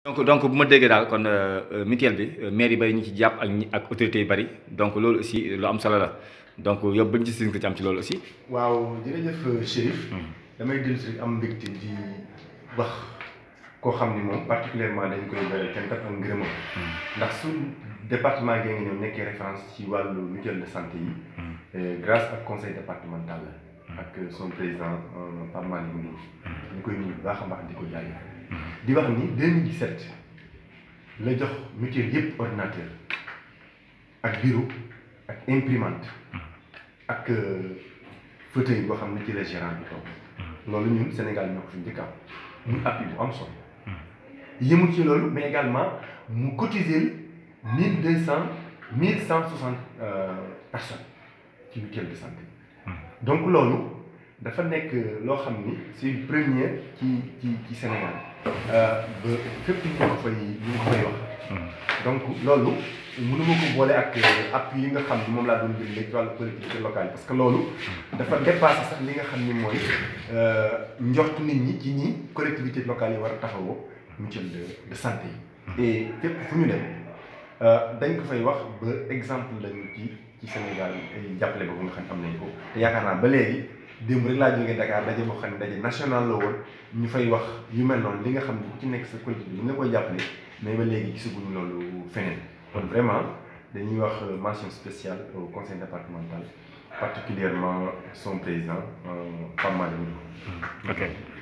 donc donc bu ma déggee daal kon mutuelle bi maire yi bari ñu ci jàpp ak ñi ak autorités yi bari donc loolu aussi lu am solo la donc yow bañ ci si nga ci am ci loolu aussi. waaw jërëjëf Chérif. damay dellu si am mbégte di wax koo xam ni moom particulièrement dañ koy bëri kenn kat ak ngërëmam. ndax su département gi nga ñëw nekkee référence ci wàllu mutuelle de santé yi. grâce ak conseil départemental la. ak son président Pape Malick Ndour. ñu koy nuyu bu baax a baax di ko jaajëfal. di wax ni 2017 la jox mutuelle yëpp ordinateur ak bureau ak imprimante ak fauteuil boo xam ne ci la gérant bi toog loolu ñun Sénégal ñoo ko fi njëkk am muy appui bu am solo yëmul ci loolu mais également mu cotiser mille deux cent mille cent soixante personnes ci mutuelle de santé donc loolu dafa nekk loo xam ni c'est une première ci ci ci Sénégal ba fépp ñu ko fay ñu ko fay wax donc loolu mënuma ko boole ak appui yi nga xam ni moom laa doon jël léegi ci wàllu collectivité locale parce que loolu dafa dépassé sax li nga xam ni mooy njort nit ñi ci ñi collectivité locale yi war a taxawoo mutuelle de de santé yi et fépp fu ñu dem dañ ko fay wax ba exemple lañu ci ci Sénégal ay jàppale boobu nga xam ne am nañ ko te yaakaar naa ba léegi démb rek laa jógee Dakar daje boo xam ne daje national la woon ñu fay wax yu mel noonu li nga xam ne ku ci nekk sa collectivité li nga koy jàppale mais ba léegi gisaguñu loolu feneen kon vraiment dañuy wax mention spéciale au conseil départemental particulièrement son président Pape Malick Ndour ok